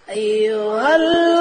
أيها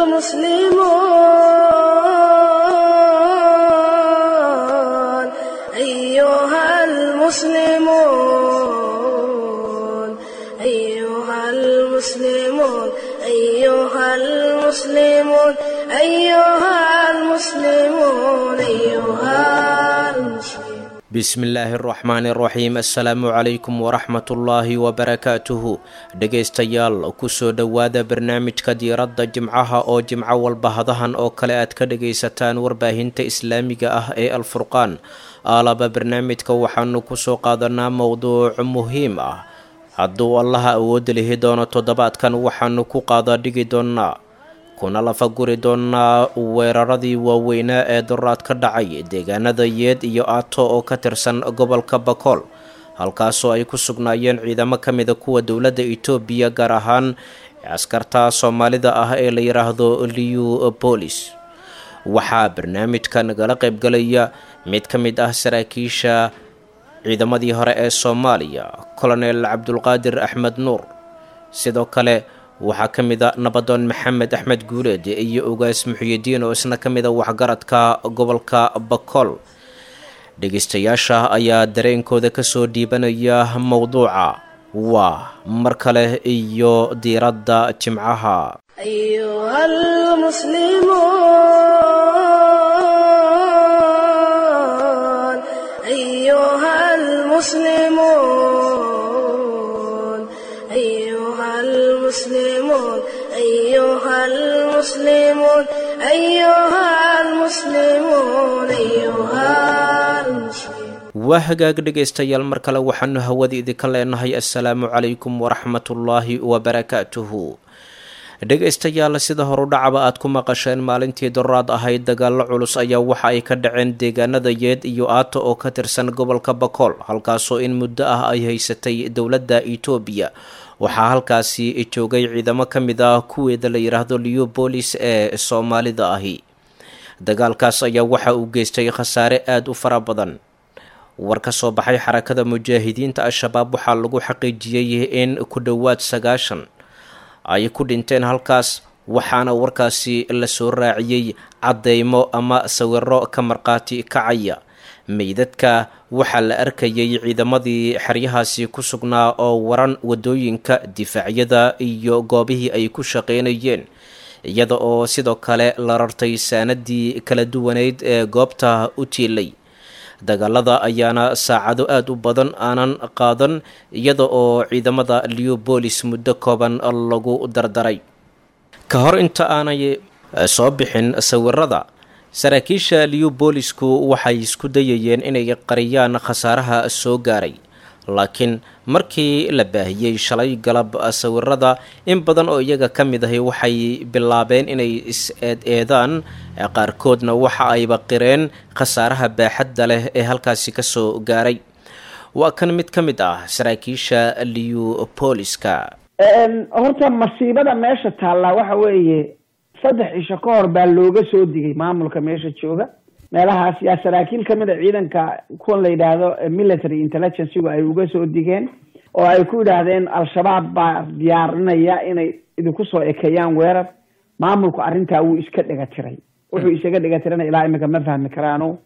المسلمون أيها المسلمون أيها المسلمون أيها المسلمون أيها المسلمون أيها المسلمون bismillaahi araxmaani araxiim assalaamu calaykum waraxmatullaahi wabarakaatuhu dhegaystayaal kusoo dhowaada barnaamijka diiradda jimcaha oo jimco walba hadahan oo kale aad ka dhagaysataan warbaahinta islaamiga ah ee alfurqaan aalaba barnaamijka waxaanu kusoo qaadanaa mowduuc muhiim ah hadduu allaha awoodda lihi doono toddobaadkan waxaanu ku qaadaa dhigi doonnaa kuna lafa guri doonaa weeraradii waaweynaa ee duraad ka dhacay deegaanada yeed iyo aato oo ka tirsan gobolka bakool halkaasoo ay ku sugnaayeen ciidamo ka mida kuwa dowladda itoobiya gaar ahaan askarta soomaalida ah ee la yidhaahdo liu bolis waxaa barnaamijka nagala qaybgalaya mid ka mid ah saraakiisha ciidamadii hore ee soomaaliya colonel cabdulqaadir axmed nuur sidoo kale waxaa ka mid a nabadoon maxamed axmed guuleed iyo ugaas muxiyidiin oo isna ka mid a waxgaradka gobolka bakool dhegaystayaasha ayaa dareenkooda kasoo dhiibanaya mowduuca waa mar kale iyo diiradda jimcaha أيها المسلمون أيها المسلمون أيها المسلمون أيها المسلمون أيها المسلمون أيها المسلمون waa hagaag dhegaystayaal mar kale waxaanu hawada idinka leenahay assalaamu calaykum waraxmatullaahi wabarakaatuhu dhegaystayaal sida horudhacaba aad ku maqasheen maalintii doraad ahayd dagaallo culus ayaa waxa ay ka dhaceen deegaanada yeed iyo aato oo ka tirsan gobolka bakool halkaasoo in muddo ah ay haysatay dowladda itoobiya waxaa halkaasi joogay ciidamo ka mid ah kuweeda la yidhaahdo leobolis ee soomaalida ahi dagaalkaas ayaa waxa uu geystay khasaare aada u fara badan war ka soo baxay xarakada mujaahidiinta al-shabaab waxaa lagu xaqiijiyey in ku dhowaad sagaashan ay ku dhinteen halkaas waxaana warkaasi lasoo raaciyey caddeymo ama sawiro ka marqaati kacaya meydadka waxaa la arkayay ciidamadii xeryahaasi ku sugnaa oo waran wadooyinka difaacyada iyo goobihii ay ku shaqeynayeen iyada oo sidoo kale la rartay saanadii kala duwaneyd ee goobta u tiilay dagaalada ayaana saacado aada u badan aanan qaadan iyada oo ciidamada leobolis muddo kooban lagu dardaray ka hor inta aanay soo bixin sawirada saraakiisha leobolisku waxay isku dayayeen inay qariyaan khasaaraha soo gaaray laakiin markii la baahiyey shalay galab sawirada in badan oo iyaga ka mid ahi waxay bilaabeen inay is-eed-eedaan qaarkoodna waxa ayba qireen khasaaraha baaxadda leh ee halkaasi kasoo gaaray waa kan mid ka mid ah saraakiisha leopoliska horta masiibada meesha taallaa waxa weeye saddex cisho ka hor baa looga soo digay maamulka meesha jooga meelahaas yaa saraakiil ka mid a ciidanka kuwan la yidhaahdo military intelligencegu ay uga soo digeen oo ay ku yidhaahdeen al-shabaab baa diyaarinaya inay idinku soo ekeeyaan weerar maamulku arrintaa wuu iska dhega tiray wuxuu isaga dhega tirana ilaa iminka ma fahmi karaano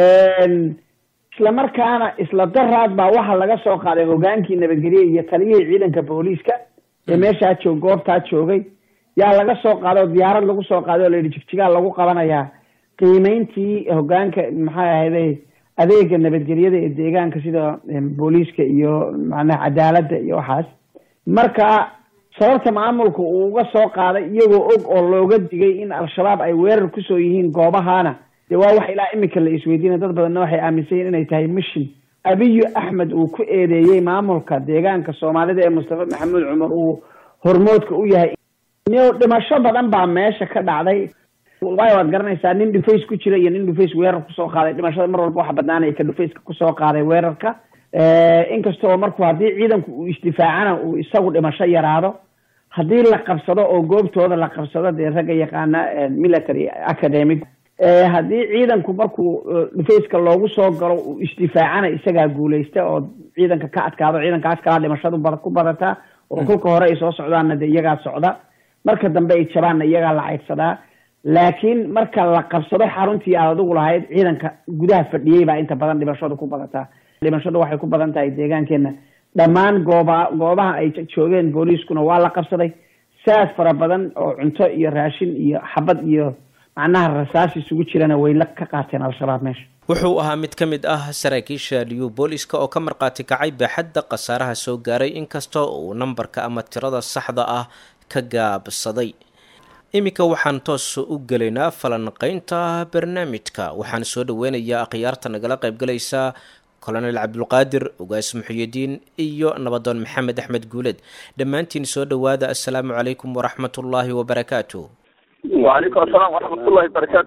isla markaana isla daraad baa waxaa laga soo qaaday hogaankii nabadgelye iyo taliyihii ciidanka booliiska ee meeshaa joog goobtaa joogay yaa laga soo qaaday oo diyaarad lagu soo qaaday oo la yidhi jigjigaa lagu qabanayaa qiimeyntii hogaanka maxay ahayday adeega nabadgelyada ee deegaanka sida booliiska iyo macnaha cadaaladda iyo waxaas marka sababta maamulka uu uga soo qaaday iyagoo og oo looga digay in al-shabaab ay weerar kusoo yihiin goobahana dee waa wax ilaa iminka la isweydiinay dad badanna waxay aaminsan yihin inay tahay mission abiyu axmed uu ku eedeeyey maamulka deegaanka soomaalida ee mustafa maxamuud cumar uu hormoodka u yahay dhimasho badan baa meesha ka dhacday waayo waad garanaysaa nin dhufays ku jira iyo nin dhufays weerar kusoo qaaday dhimashada mar walba waxa badnaanaya ka dhufayska kusoo qaaday weerarka inkasta oo markuu haddii ciidanku uu isdifaacana uu isagu dhimasho yaraado haddii la qabsado oo goobtooda la qabsado dee ragga yaqaana military academic haddii ciidanku markuu dhufayska loogu soo galo uu isdifaacana isagaa guuleysta oo ciidanka ka adkaado ciidankaas kalaa dhimashadu ku badataa oo kolka hore ay soo socdaanna dee iyagaa socda marka dambe ay jabaanna iyagaa la caydsadaa laakiin marka la qabsado xaruntii aad adigu lahayd ciidanka gudaha fadhiyey baa inta badan dhimashadu ku badataa dhimashadu waxay ku badan tahay deegaankeena dhammaan gooba goobaha ay joogeen booliiskuna waa la qabsaday saas fara badan oo cunto iyo raashin iyo xabad iyo macnaha rasaas isugu jirana way la ka qaateen al-shabaab meesha wuxuu ahaa mid ka mid ah saraakiisha liyu booliska oo ka marqaati kacay baaxadda khasaaraha soo gaaray inkastoo uu nambarka ama tirada saxda ah ka gaabsaday iminka waxaan toos u gelaynaa falanqaynta barnaamijka waxaan soo dhaweynayaa akhyaarta nagala qaybgalaysa colonel cabdulqaadir ugaas muxiyidiin iyo nabadoon maxamed axmed guuled dhammaantiin soo dhowaada assalaamu calaykum waraxmat ullaahi wabarakaatu wacalaykum asalaam waraxmatullahi wabarakaatu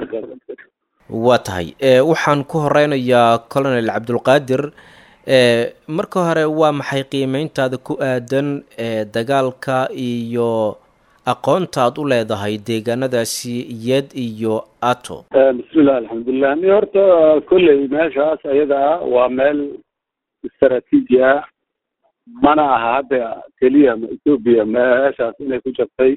waa tahay waxaan ku horeynayaa colonel cabdulqaadir marka hore waa maxay qiimeyntaada ku aadan dagaalka iyo aqoonta aad u leedahay deegaanadaasi yed iyo ato bismillah alxamdulilah ni horta kolley meeshaas ayada ah waa meel istaraatiiji ah mana aha hadda keliya ethoobia meeshaas inay ku jabtay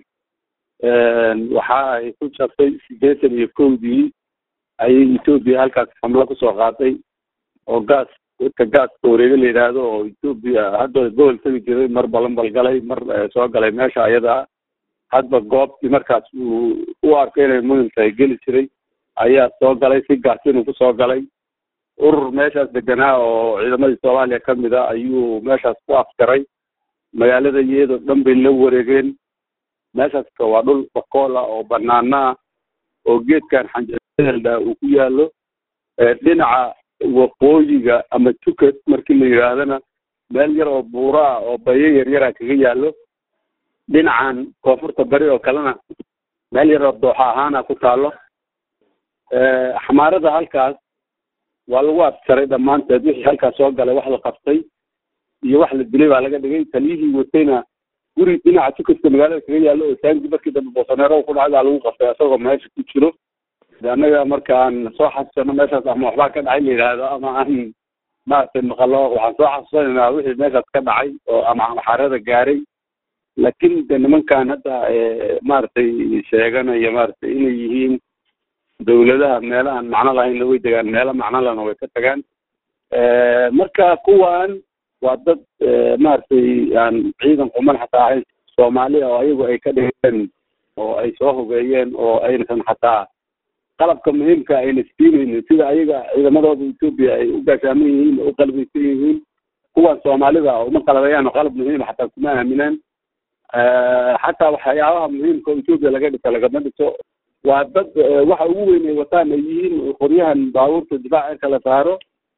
waxa ay ku jabtay sideetan iyo kowdii ayay ethoobia halkaas xamlo kusoo qaaday oo gaas dadka gaaska wareega la yidhaahdo oo ethoobia hadda gobol tegi jiray mar balanbal galay mar soo galay meesha ayada hadba goobtii markaas uu u arkay inay muhim tahay geli jiray ayaa soo galay si gaasinu kusoo galay urur meeshaas deganaa oo ciidamadii soomaaliya ka mid a ayuu meeshaas ku afjaray magaalada iyadoo dhan bay la wareegeen meeshaaska waa dhul bakoola oo banaana ah oo geedkan xanjeelda uu ku yaalo dhinaca waqooyiga ama tukat markii la yidhaahdana meel yar oo buuro ah oo bayo yaryara kaga yaalo dhinacan koonfurta bari oo kalena meel yar oo dooxa ahaana ku taalo xamaarada halkaas waa lagu afjaray dhammaanteed wixii halkaas soo galay wax la qabtay iyo wax la dilay baa laga dhigay taliyihii watayna guri dhinaca tukaska magaalada kaga yaalo oo saangi markii dambe boosaneero ku dhacay baa lagu qabtay isagoo meesha ku jiro annaga markaan soo xasuusano meeshaas ama waxbaa ka dhacay la yidhaahdo ama aan maaragtay maqalo waxaan soo xasuusanaynaa wixii meeshaas ka dhacay oo ama xaarada gaaray laakiin de nimankan hadda maaragtay sheeganaya maaragtay inay yihiin dawladaha meelahan macno lahayn way degaan meelo macno lana way ka tagaan marka kuwan waa dad maaragtay aan ciidan quman xataa ahayn soomaaliya oo ayagu ay ka dhigeen oo ay soo hogeeyeen oo aynasan xataa qalabka muhiimka ayna siinaynin sida ayaga ciidamadooda ethoobia ay u gaashaaman yihiin oo u qalbaysan yihiin kuwan soomaalida uma qalabayaan qalab muhiima xataa kuma aaminaan xataa waxyaabaha muhiimka oo ethoobia laga dhisa lagama dhiso waa dad waxa ugu weyn ay wataan ay yihiin qoryahan baabuurta difaaca inka la saaro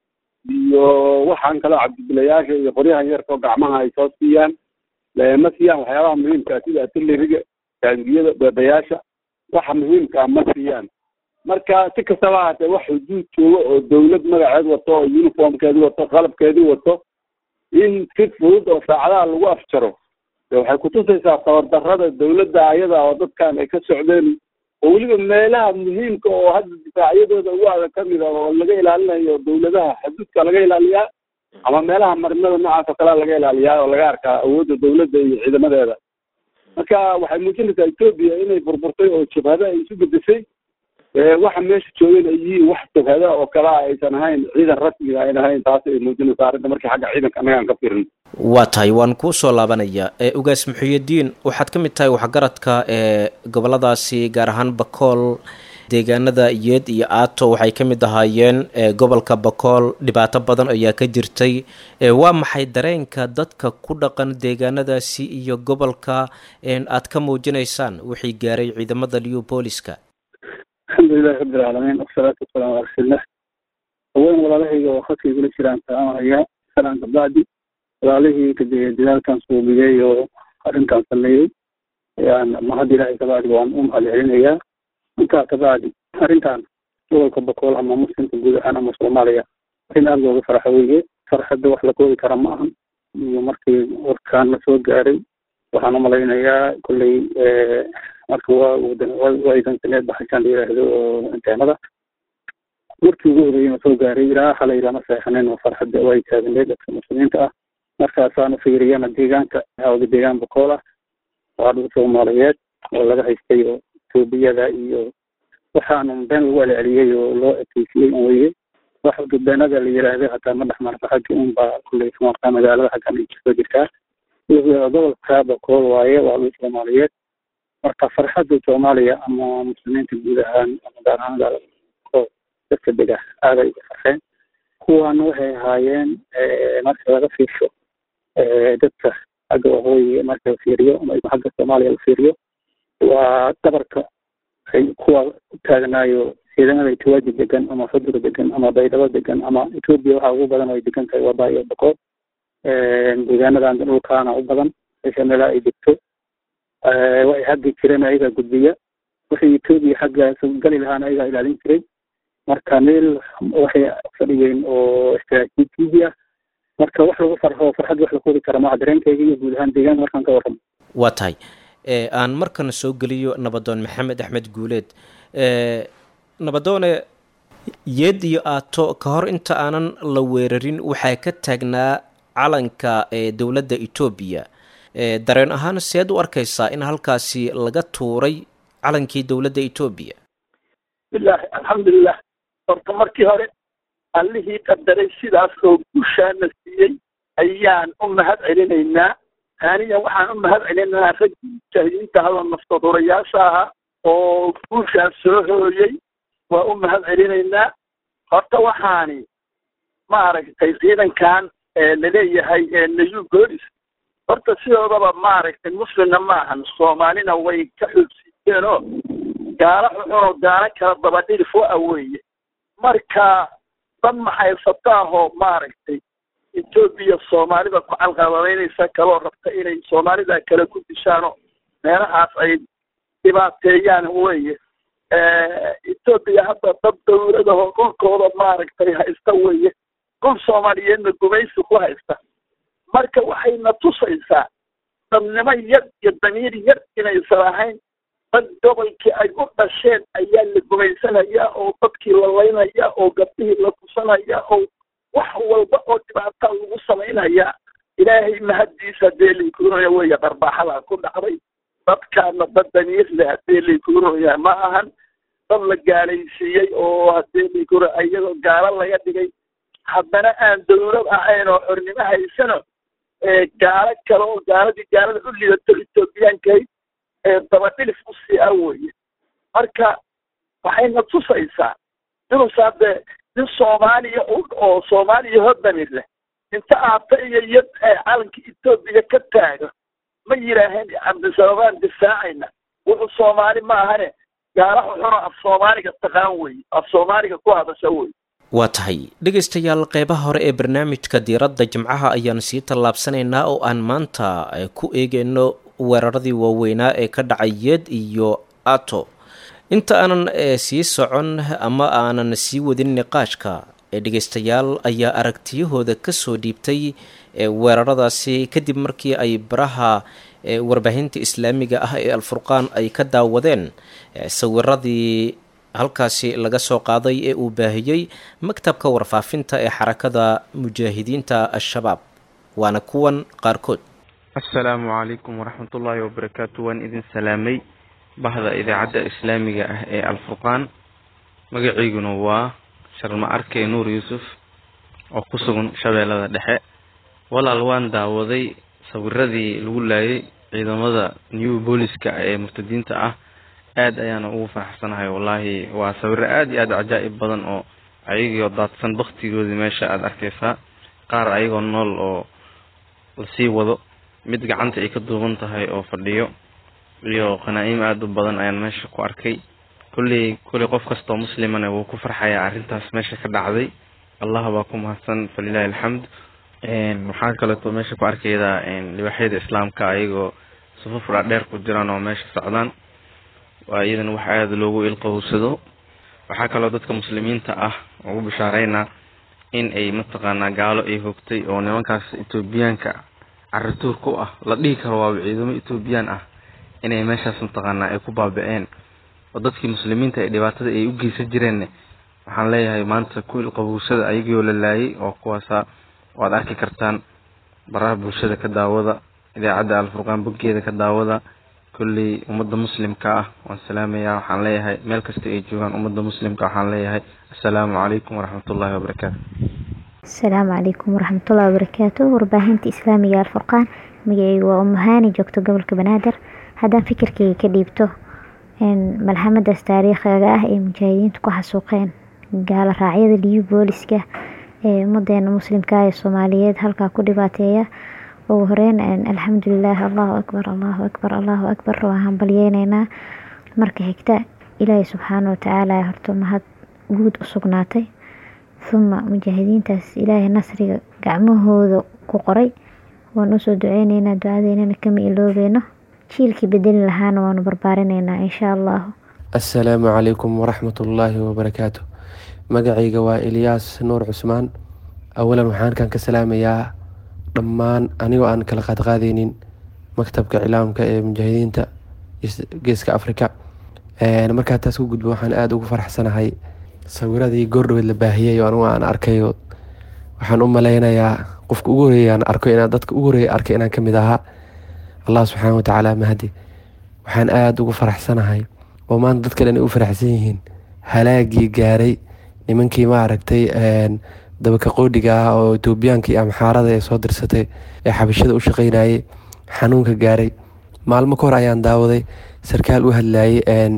iyo waxaan kaloo cabdibilayaasha iyo qoryahan yarkao gacmaha ay soo siiyaan ma siiyaan waxyaabaha muhiimka sida artilleriga taangiyada beebayaasha waxa muhiimka ma siiyaan marka si kastaba haatee wax xuduud joogo oo dawlad magaceed wato oo uniformkeedi wato qalabkeedii wato in si fudud oo saacadaha lagu afjaro waxay kutusaysaa tabardarrada dawladda ayada oo dadkan ay ka socdeen oo weliba meelaha muhiimka oo hadda difaacyadooda ugu adag ka mid a oo laga ilaalinayo dawladaha xuduudka laga ilaaliyaa ama meelaha marinada noocaas oo kalea laga ilaaliyaa oo laga arkaa awoodda dawladda iyo ciidamadeeda marka waxay muujinaysaa ethoobia inay burburtay oo jabhada ay isu bedeshay waxa meesha joogeen ay yihiin wax jabhada oo kalea aysan ahayn ciidan rasmiga ayn ahayn taas ay muujinaysaa arrinta markii xagga ciidanka annagaan ka firin waa tahay waan kuu soo laabanayaa ugaas muxiyidiin waxaad ka mid tahay waxgaradka ee goboladaasi gaar ahaan bakool deegaanada yeed iyo aato waxay ka mid ahaayeen gobolka bakool dhibaato badan ayaa ka jirtay waa maxay dareenka dadka ku dhaqan deegaanadaasi iyo gobolka aad ka muujinaysaan wixii gaaray ciidamada leopoliska alxamdulilahi rabbilcaalamiin wasalaatu wasalaamu ala rasuulilah haween walaalahayga oo khadka igula jiraan salaamaya salaan kabacdi walaalihii kadee dadaalkan suubiyey oo arrintan sameeyey ayaan mahad ilaahay kabacdi waan u mahad celinayaa intaa kabacdi arrintan gobolka bakool ama muslimka guud ahaan ama soomaaliya arrin aada looga farxo weye farxadda wax la koodi kara ma ahan iyo markii warkaan la soo gaaray waxaan umalaynayaa kolley marka waa waydansaneed baxashaan la yidhaahdo oo inteemada markii ugu horeeyey soo gaaray ilaa hala ilama seexanen oo farxadda way taagneed dadka muslimiinta ah markaasaan u fiiriyana deegaanka hawda deegaan bakool ah waa dhul soomaaliyeed oo laga haystay oo etoobiyada iyo waxaanu been lagu celceliyey oo loo ekeysiyey un weye wax gudbeenada la yiraahdo hataa ma dhexmarta xagga un baa kulley markaa magaalada xaggan ay kasoo jirtaa gobolka bakool waaye waa dhul soomaaliyeed marka farxadda soomaaliya ama muslimiinta guud ahaan ama gaar ahaan gaalada dadka dega aaday uga farxeen kuwaana waxay ahaayeen marka laga fiirsho dadka xagga waqooyi marka la fiiriyo ama xagga soomaaliya la fiiriyo waa dabarka ay kuwa u taagnaayo ciidamada etoobiya degan ama xudur degan ama baydhabo degan ama etoobiya waxaa ugu badan ay degan tahay wada iyo boqol deegaanadan dhulkaana u badan meesha meela ay degto waxay xaggi jireen ayagaa gudbiya wixii etoobiya xaggaas gali lahaana ayagaa ilaalin jiray marka meel waxay fadhigeen oo istaraatiiji ah marka wax lagu farxo farxad wax la koobi kara maaha dareenkayga iyo guud ahaan deegaanka markaan ka warramo waa tahay aan markana soo geliyo nabadoon maxamed axmed guuleed nabadoone yeed iyo aato ka hor inta aanan la weerarin waxaa ka taagnaa calanka ee dowladda etoobiya dareen ahaan seed u arkaysaa in halkaasi laga tuuray calankii dowladda etoobiya bilahi alxamdulilah horta markii hore allihii qadaray sidaas oo gushaana siiyey ayaan u mahad celinaynaa aniga waxaan u mahad celinaynaa raggii mujaahidiinta hadoo naftaduurayaasha ahaa oo guushaas soo hooyey waa u mahad celinaynaa horta waxaani maaragtay ciidankan laleeyahay nayu goolis horta sidoodaba maaragtay muslimna maahan soomaalina way ka xoogsiiyeen oo gaalo xuxunoo gaalo kala dabadhilif wa weeye marka dad maxaysataahoo maaragtay etoobiya soomaalida ku calqabadeynaysa kaloo rabta inay soomaalida kale ku dishaanoo meelahaas ay dhibaateeyaan weye etoobiya hadda dad dawladahoo dhulkooda maaragtay haysta weye dhul soomaaliyeedna gumaysi ku haysta marka waxayna tusaysaa dadnimo yar iyo damiir yar inaysan ahayn dad gobolkii ay u dhasheen ayaa la gumaysanayaa oo dadkii la laynaya oo gabdhihii la kusanaya oo wax walba oo dhibaata lagu samaynayaa ilaahay mahaddiisa hadee laikuuraya weeye dharbaaxadaa ku dhacday dadkaana dad damiir leh hadee laikuuraya ma ahan dad la gaalaysiiyey oo hadee laikuura iyadoo gaalo laga dhigay haddana aan dawlad ahayn oo xornimo haysano gaalo kale oo gaaladii gaalada u lidato etoobiyaankahayd dabadhilif usii ah weye marka waxayna tusaysaa inuusa hadde nin soomaaliya oo soomaaliya hodamir leh inta aata iyo yad calanka etoobiya ka taago ma yidhaaheen cabdisababaan difaacayna wuxuu soomaali ma ahane gaala xuxuno af soomaaliga taqaan weye af soomaaliga ku hadasha weye waa tahay dhegaystayaal qeybaha hore ee barnaamijka diiradda jimcaha ayaan sii tallaabsanaynaa oo aan maanta ku eegeyno weeraradii waaweynaa ee ka dhacay yeed iyo ato inta aanan sii socon ama aanan sii wadin niqaashka ee dhegaystayaal ayaa aragtiyahooda kasoo dhiibtay weeraradaasi kadib markii ay baraha warbaahinta islaamiga ah ee alfurqaan ay ka daawadeen sawiradii halkaasi laga soo qaaday ee uu baahiyey maktabka warfaafinta ee xarakada mujaahidiinta al-shabaab waana kuwan qaarkood assalaamu calaykum waraxmatullaahi wabarakaatu waan idin salaamay bahda idaacadda islaamiga ah ee alfurqaan magaciyguna waa sharma arke nuur yuusuf oo ku sugan shabeellada dhexe walaal waan daawaday sawiradii lagu laayay ciidamada new booliska ee murtadiinta ah aad ayaana ugu faraxsanahay wallaahi waa sawiro aad iyo aad cajaa'ib badan oo ayagoo daadsan baktigoodii meesha aada arkeysaa qaar ayagoo nool oo lasii wado mid gacanta ay ka duuban tahay oo fadhiyo iyo qanaa-im aada u badan ayaan meesha ku arkay kulley kulley qof kastoo muslimana wuu ku farxayaa arrintaas meesha ka dhacday allah baa ku mahadsan falilahi alxamd waxaa kaleeto meesha ku arkaydaa libaaxyada islaamka ayagoo sufuf dhaadheer ku jiraan oo meesha socdaan waa iyadana wax aada loogu ilqowsado waxaa kaloo dadka muslimiinta ah ugu bishaareynaa in ay mataqaanaa gaalo ay hogtay oo nimankaas etoobiyaanka carituur ku ah la dhihi karo waaba ciidamo etoobiyaan ah inay meeshaas mataqaanaa ay ku baaba-een oo dadkii muslimiinta ee dhibaatada ay u geysan jireenne waxaan leeyahay maanta ku ilqabowsada ayagioo la laayay oo kuwaasa waad arki kartaan baraha bulshada ka daawada idaacadda alfurqaan boggeeda ka daawada kulley ummadda muslimka ah waan salaamayaa waxaan leeyahay meel kasta ay joogaan ummadda muslimka waxaan leeyahay assalaamu calaykum waraxmatullaahi wabarakaatu asalaamu calaykum waraxmatullahi wabarakaatu warbaahinta islaamiga alfurqaan magaceygu waa umuhaani joogto gobolka banaadir haddaan fikirkeyga ka dhiibto malxamadaas taariikhiga ah ee mujaahidiintu ku xasuuqeen gaalo raacyada liyu booliska ee ummadeena muslimka ee soomaaliyeed halkaa ku dhibaateeya ugu horeyn alxamdulilah allahu akbar allahu akbar allahu akbar waan hambalyeyneynaa marka xigta ilaahay subxaana watacaala horta mahad guud u sugnaatay huma mujaahidiintaas ilaahay nasriga gacmahooda ku qoray waan usoo duceyneynaa ducadeynana kama iloobeyno jiilkii bedeli lahaana waanu barbaarineynaa insha allahu assalaamu calaykum waraxmatullaahi wabarakaatu magacayga waa ilyaas nuur cusmaan awalan waxaan halkan ka salaamayaa dhammaan anigoo aan kala qaadqaadeynin maktabka cilaamka ee mujaahidiinta geeska afrika markaa taas ku gudbo waxaan aada ugu faraxsanahay sawiradii goordhaweed la baahiyay oo anigu aan arkayo waxaan u maleynayaa qofka ugu horeeya aan arko inaan dadka ugu horeeya arkay inaan kamid ahaa allah subxaana watacaala mahadi waxaan aada ugu faraxsanahay oo maanta dadka dhan ay u faraxsan yihiin halaagii gaaray nimankii maaragtay dabaka qoodhiga ah oo etoobiyaanka iyo amxaarada ee soo dirsatay ee xabashada u shaqeynayay xanuunka gaaray maalmo ka hor ayaan daawaday sarkaal u hadlayay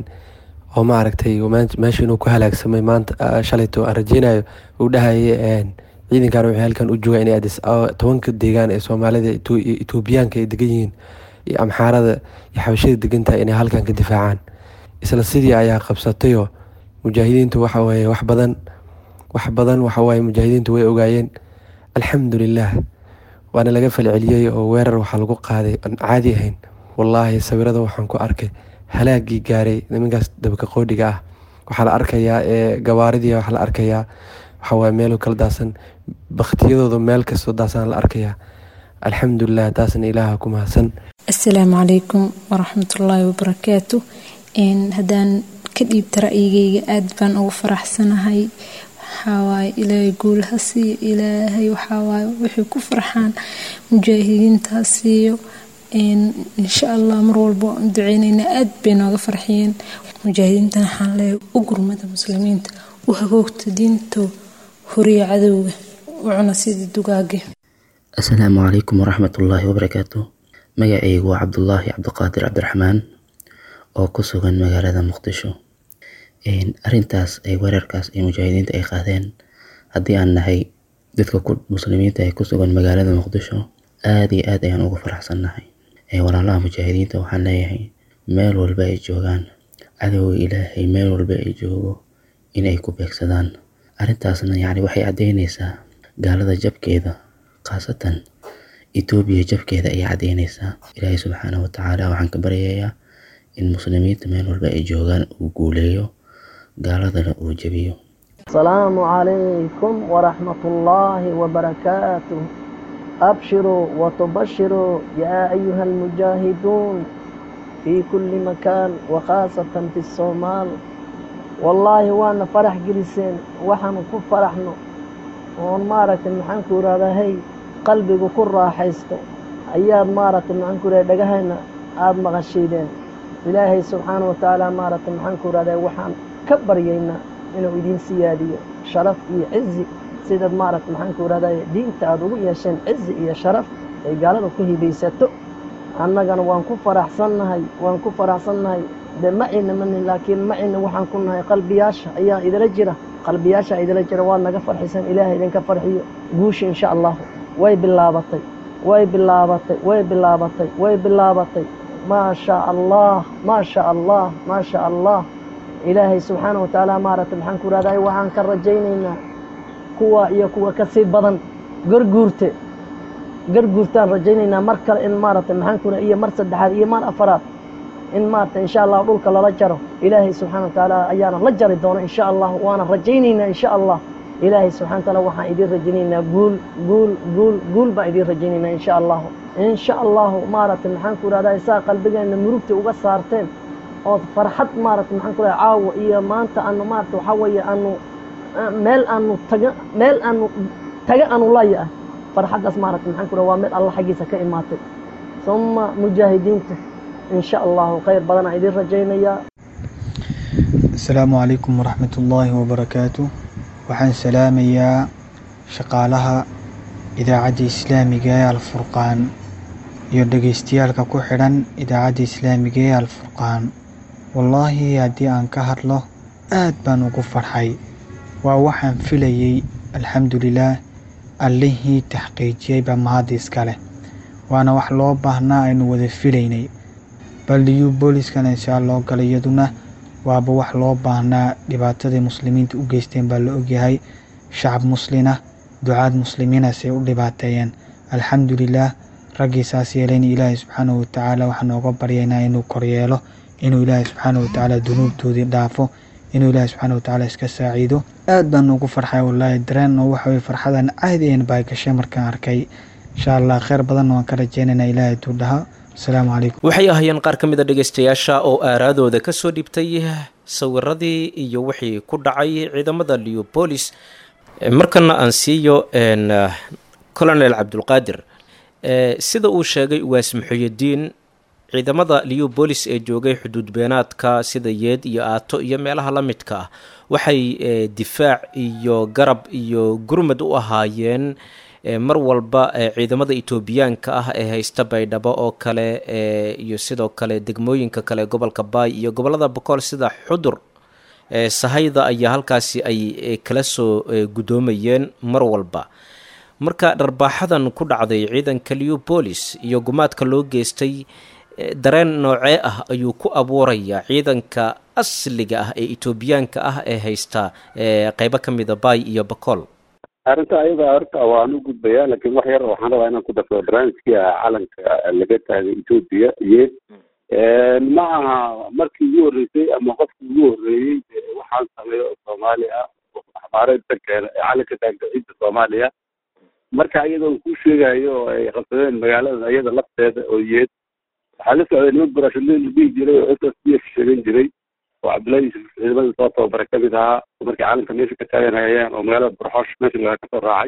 oo maaragtay meesha inuu ku halaagsamay maanta shalayto aan rajeynayo uu dhahayay ciidankan waxay halkan u joogaan inay adis tobanka deegaan ee soomaalida etoobiyaanka ay degan yihiin iyo amxaarada iyo xabashada degan tahay inay halkan ka difaacaan isla sidii ayaa qabsatayoo mujaahidiintu waxa weeye wax badan wax badan waxawaaye mujaahidiintu way ogaayeen alxamdulilah waana laga falceliyey oo weerar waxaa lagu qaaday aan caadi ahayn wallaahi sawirada waxaan ku arkay halaagii gaaray nimankaas dabka qoodhiga ah waxaa la arkayaa ee gabaaridii waxaa la arkayaa waxawaaye meelo kala daasan baktiyadooda meel kastoo daasana la arkayaa alxamdulilah taasna ilaaha ku mahadsan assalaamu calaykum waraxmatullaahi wabarakaatu haddaan ka dhiibta ra'yigeyga aad baan ugu faraxsanahay waxawaaye ilaahay guul ha siiyo ilaahay waxawaaye waxay ku farxaan mujaahidiinta ha siiyo insha allah mar walba waan duceyneyna aad bay nooga farxiyeen mujaahidiintan waxaan leeyahay u gurmada muslimiinta u hagoogta diinto horiya cadowga u cuna sida dugaage assalaamu calaykum waraxmatullaahi wabarakaatu magacaygu waa cabdulaahi cabdiqaadir cabdiraxmaan oo ku sugan magaalada muqdisho arintaas ay weerarkaas ay mujaahidiinta ay qaadeen haddii aan nahay dadka muslimiinta ee ku sugan magaalada muqdisho aada iyo aad ayaan ugu faraxsannahay walaalaha mujaahidiinta waxaan leeyahay meel walba ay joogaan cadowga ilaahay meel walba ay joogo inay ku beegsadaan arrintaasna yacni waxay caddeyneysaa gaalada jabkeeda khaasatan etoobiya jabkeeda ayay caddeyneysaa ilaahay subxaana watacaala waxaan ka baryayaa in muslimiinta meel walba ay joogaan uu guuleeyo gaaladana uu jebiyo السلام عليكم ورحمة الله وبركاته أبشروا وتبشروا يا أيها المجاهدون في كل مكان وخاصة في الصومال والله وانا فرح جلسين وحن فرحنا وان مارت المحنكو هذا هي قلبي كل راحيستو أيام مارت المحنكو دقهنا آد مغشيدين إلهي سبحانه وتعالى مارت المحنكو هذا وحن كبر يينا inuu idiin siyaadiyo sharaf iyo cizi sidaad maaragta maxaan ku irahday diinta aada ugu yeesheen cizi iyo sharaf ay gaalada ku hibaysato annagana waan ku faraxsannahay waan ku faraxsannahay de macina manin laakiin macina waxaan ku nahay qalbiyaasha ayaa idila jira qalbiyaasha idila jira waa naga farxisan ilaahay idinka farxiyo guusha insha allahu way bilaabatay way bilaabatay way bilaabatay way bilaabatay maa shaa allah maa shaa allah maa shaa allah ilaahay subxaana wa tacaala maaragtay maxaan ku irahday waxaan ka rajaynaynaa kuwa iyo kuwa ka sii badan garguurte garguurtaan rajaynaynaa mar kale in maaragtay maxaan ku iyo mar saddexaad iyo mar afaraad in maaragtay insha allah dhulka lala jaro ilaahay subxaana wa tacaala ayaana la jari doona insha allah waana rajaynaynaa insha allah ilaahay subxana wa taala waxaan idiin rajaynaynaa guul guul guul guul baan idiin rajaynaynaa insha allahu insha allahu maaragtay maxaan ku irahday saa qalbigeena murugta uga saarteen ood farxad maaragta maxaan ku lehay caawa iyo maanta aanu maarata waxaa weeye aanu meel aanu taga meel aanu taga aanu laya ah farxaddaas maaragta maxaan ku lehay waa meel alla xaggiisa ka imaatay suma mujaahidiinta insha allahu khayr badanaa idin rajaynayaa asalaamu calaykum waraxmat ullaahi wabarakaatu waxaan salaamayaa shaqaalaha idaacadda islaamiga ee alfurqaan iyo dhegeystayaalka ku xidhan idaacadda islaamiga ee alfurqaan wallaahi haddii aan ka hadlo aad baan ugu farxay waa waxaan filayey alxamdulilaah allihii taxqiijiyey baa mahadda iska leh waana wax loo baahnaa aynu wada filaynay baldiyu booliskana inshaa loo galay iyaduna waaba wax loo baahnaa dhibaatadai muslimiinta u geysteen baa la ogyahay shacab muslina ducaad muslimiinasay u dhibaateeyeen alxamdulilaah raggii saas yeelayna ilaahay subxaanahu watacaala waxaan nooga baryaynaa inuu koryeelo inuu ilaahay subxaanahu watacaala dunuubtoodii dhaafo inuu ilaahay subxaanahu watacaala iska saaciido aad baan ugu farxay wallaahi dareen oo waxa weye farxadan caadi een baa gashay markaan arkay insha allah kheyr badanna waan ka rajeynaynaa ilaahay tuu dhaha asalaamu calaykum waxay ahaayeen qaar ka mid a dhegeystayaasha oo aaraadooda ka soo dhibtay sawiradii iyo wixii ku dhacay ciidamada leobolis markana aan siiyo colonel cabdulqaadir sida uu sheegay uwaas muxuyadiin ciidamada leobolis ee joogay xuduud beenaadka sida yeed iyo aato iyo meelaha la midka ah waxay difaac iyo garab iyo gurmad u ahaayeen mar walba ciidamada etoobiyaanka ah ee haysta baydhabo oo kale iyo sidoo kale degmooyinka kale gobolka baay iyo gobolada bokool sida xudur sahayda ayaa halkaasi ay kala soo guddoomayeen mar walba marka dharbaaxadan ku dhacday ciidanka leobolis iyo gumaadka loo geystay dareen noocee ah ayuu ku abuurayaa ciidanka asliga ah ee etoobiyaanka ah ee haysta qeybo ka mida baay iyo bakool arrinta ayada horta waan u gudbayaa laakiin wax yar waxaan rabaa inaan ku darsado barnaamijkii calanka laga taagay etoobiya iyo ma aha markii ugu horreysay ama qofkii ugu horreeyey waxaan sameeyo oo soomaali ah axbaareedka keena ee calanka taagta ciidda soomaaliya marka iyada uu ku sheegayo oo ay qabsadeen magaalada iyada lafteeda oo yeed waxaa la socday niman burashadle la dhihi jiray oo s s b f sheegan jiray oo cabdullahi yuusuf ciidamada soo tababara ka mid ahaa markii calanka meesha ka taaganayeen oo magaalada burxoosh meesha laga kasoo raacay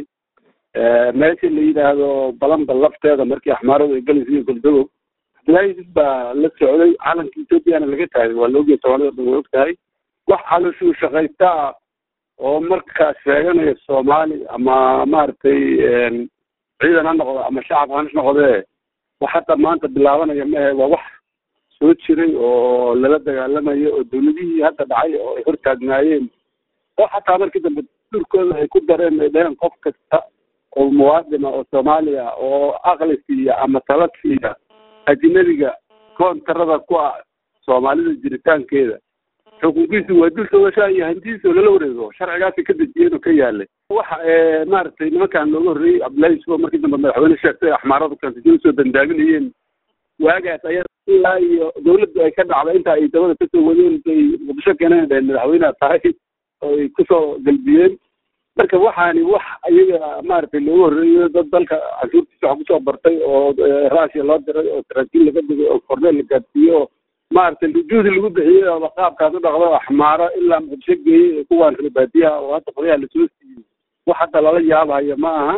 meesha la yidhaahdo balamba lafteeda markii axmaaradu ay galaysa iyo goldagow cabdullahi yuusuf baa la socday calanka ethoobiana laga taagay waa la ogyahay soomaalida dhan way og tahay wax calooshuu shaqaysta ah oo markaas sheeganaya soomaali ama maaragtay ciidan ha noqdo ama shacab ha noqdee wax hadda maanta bilaabanaya maahe waa wax soo jiray oo lala dagaalamayo oo dawladihii hadda dhacay oo ay hortaagnaayeen oo xataa markii dambe dhulkooda ay ku dareen ay dhaheen qof kasta oo muwaadina oo soomaaliya oo aqli siiya ama tala siiya ajnabiga koontarada ku ah soomaalida jiritaankeeda xuquuqiisu waa dul togashaa iyo hantidiisa oo lala wareego sharcigaasi ka dejiyeen oo ka yaalay waxa maaragtay nimankan looga horreeyey cabdullahi yusuf oo markii dambe madaxweyne sheegtay axmaaradu kansijada usoo dandaaminayeen waagaas aya ilaa iyo dawladdu ay ka dhacday inta ay dabada kasoo wadeen bay muqdisho keeneen dhaheen madaxweyneha tahay oo ay kusoo galbiyeen marka waxaani wax iyaga maaragtay looga horreeyo dad dalka canshuurtiisa wax kusoo bartay oo raashiya loo diray oo saraakiil laga digay oo korneel la gaadsiiyey oo maaragtay juhdi lagu bixiyey oo qaabkaas u dhaqdo axmaaro ilaa muqdisho geeyey kuwaan reebaadiyaha oo hadda qodayaha lasoo siiyey wax hadda lala yaabayo ma aha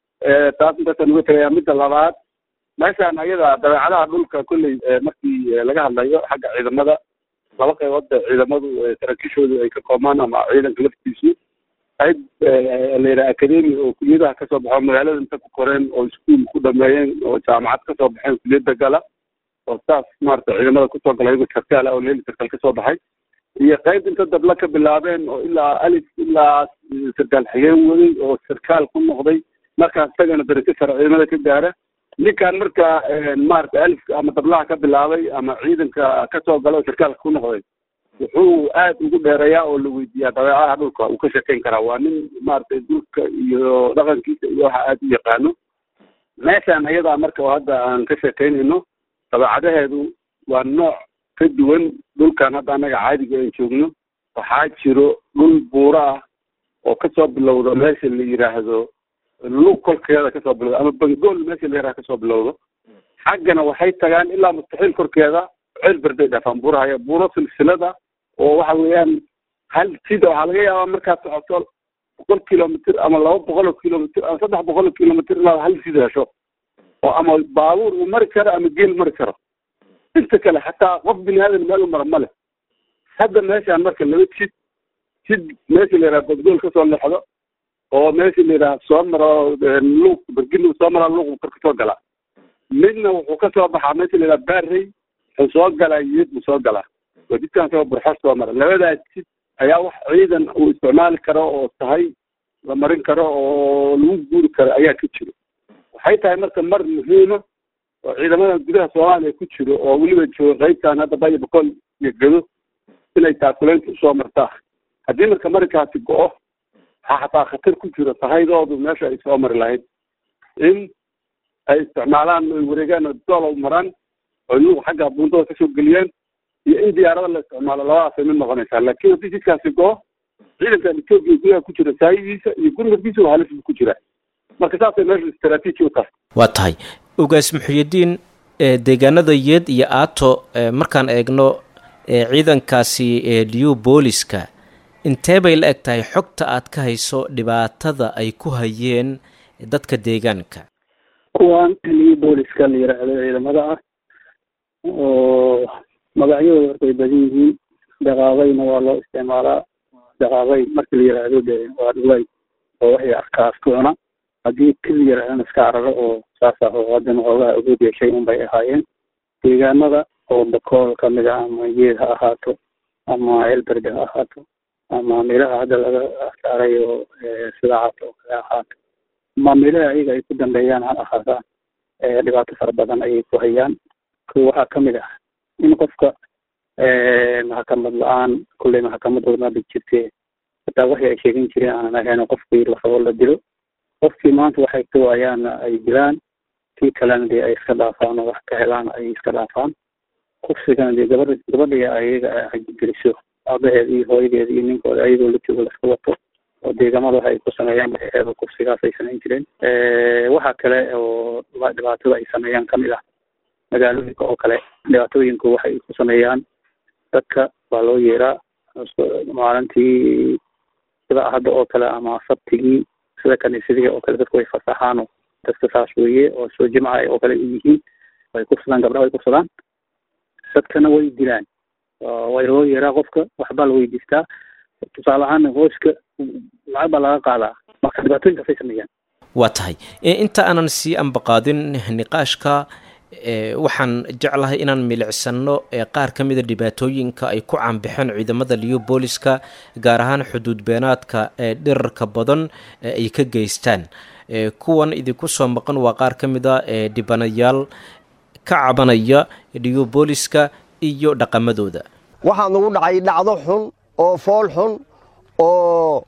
taas intaasaan uga tegayaa midda labaad meeshaan ayada dabeecadaha dhulka kolley markii laga hadlayo xagga ciidamada laba qaybood ba ciidamadu saraakiishoodu ay ka koobmaan ama ciidanka laftiisu qayb la yidhaha academi oo kuliyadaha kasoo baxo magaalada inta ku koreen oo iskuol ku dhameeyeen oo jaamacad kasoo baxeen kuliyadda gala oo saas maarata ciidamada kusoo gala iyagoo sarkaal ah oo leeli sarkaal kasoo baxay iyo qayb inta dabla ka bilaabeen oo ilaa alif ilaa sarkaal xigeen waday oo sarkaal ku noqday markaas isagana darajo sare ciidamada ka gaara ninkan marka maarata alifka ama dablaha ka bilaabay ama ciidanka kasoo gala oo sarkaalka ku noqday wuxuu aad ugu dheereeyaa oo la weydiiyaa dabeecaha dhulka uu ka sheekeyn karaa waa nin maaragtay dhulka iyo dhaqankiisa iyo waxa aad u yaqaano meeshaan ayadaa marka oo hadda aan ka sheekeynayno dabeecadaheedu waa nooc ka duwan dhulkan hadda annaga caadiga aan joogno waxaa jiro dhul buuro ah oo kasoo bilowdo meesha la yidhaahdo lug kolkeeda kasoo bilowdo ama bangool meesha la yidhahdo kasoo bilowdo xaggana waxay tagaan ilaa mustaxiil korkeeda ceel berday dhaafaan buurahaya buuro silsilada oo waxa weeyaan hal sida waxaa laga yaabaa markaad socoto boqol kilomitr ama laba boqol oo kilomitr ama saddex boqol oo kilomitr inaad hal sida hesho oo ama baabuur uu mari karo ama geel mari karo inta kale xataa qof bini aadan meel u mara ma leh hadda meeshaan marka laba jid jid meesha la yidhaha badgool kasoo leexdo oo meesha la yidhaha soo maro luuq berginu soo maraa luuq kor kasoo galaa midna wuxuu kasoo baxaa meesha la yidhaha baarrey wuxuu soo galaa yid buu soo galaa waa jidkaan soo burxo soo mara labadaas jid ayaa wax ciidan uu isticmaali karo oo tahay la marin karo oo lagu guuri karo ayaa ka jiro waxay tahay marka mar muhiima oo ciidamada gudaha soomaaliya ku jiro oo weliba jooga qaybtan hadda baya boqol iyo gedo inay taakuleynta usoo martaa haddii marka marinkaasi go-o waxaa xataa khatar ku jiro tahaydoodu meesha ay soo mari lahayd in ay isticmaalaan ay wareegaan oo doolow maraan oo iyagu xagga buundada kasoo geliyaan iyo in diyaarada la isticmaalo labadaasay mid noqonaysaa laakiin haddii jidkaasi go-o ciidankan etoobiya gudaha ku jira saayidiisa iyo gurmadkiisa waa halis buu ku jiraa marka saasay meesha istaraatiiji u tahay waa tahay ogaas muxuyidiin deegaanada yeed iyo aato markaan eegno ciidankaasi liu booliska intee bay la eg tahay xogta aad ka hayso dhibaatada ay ku hayeen dadka deegaanka kuwan liu booliska la yiraahdo ciidamada ah oo magacyadooda horta ay badan yihiin daqaaqayna waa loo isticmaalaa daqaaqay markii la yiraahdo de waa dhulay oo waxay arkaas ku cuna haddii kili yarahdana iska cararo oo saas ah oo haddana xoogaha ugu yeeshay unbay ahaayeen deegaanada oo bakool kamid ah ama yeed ha ahaato ama elberde ha ahaato ama meelaha hadda laga saaray oo sida caato oo kale ahaato ama meelaha ayaga ay ku dambeeyaan ha ahaataan dhibaato fara badan ayay ku hayaan ko waxaa kamid ah in qofka maxkamad la-aan kulley maxkamad odmaba jirte hataa waxii ay sheegan jireen aanan ahayn qofkii larabo la dilo qofkii maanta waxay ka waayaana ay dilaan kii kalena dee ay iska dhaafaan oo wax ka helaan ay iska dhaafaan kufsigana dee gabadha gabadhii ayaga ageliso aabaheed iyo hooyadeed iyo ninkooda ayagoo la joogo laska wato oo deegamada waxa ay ku sameeyaan baxeeda kufsigaas ay samayn jireen waxa kale oo dhibaatada ay sameeyaan kamid ah magaalooyinka oo kale dhibaatooyinku waxay ku sameeyaan dadka waa loo yeeraa maalintii sida hadda oo kale ama sabtigii sida kaniisadihii oo kale dadku way fasaxaano dadka saas weeye oo soo jimca oo kale yihiin way kursadaan gabdhaha way kursadaan dadkana way dilaan way loo yeeraa qofka waxbaa la weydiistaa tusaale ahaan hooska lacag baa laga qaadaa marka dhibaatooyinkaasay sameeyaan waa tahay inta aanan sii ambaqaadin niqaashka waxaan jeclahay inaan milicsano qaar ka mida dhibaatooyinka ay ku caanbixeen ciidamada liyo booliska gaar ahaan xuduud beenaadka ee dhirarka badan ay ka geystaan kuwan idinku soo maqan waa qaar ka mida dhibanayaal ka cabanaya liyo booliska iyo dhaqamadooda waxaa nagu dhacay dhacdo xun oo fool xun oo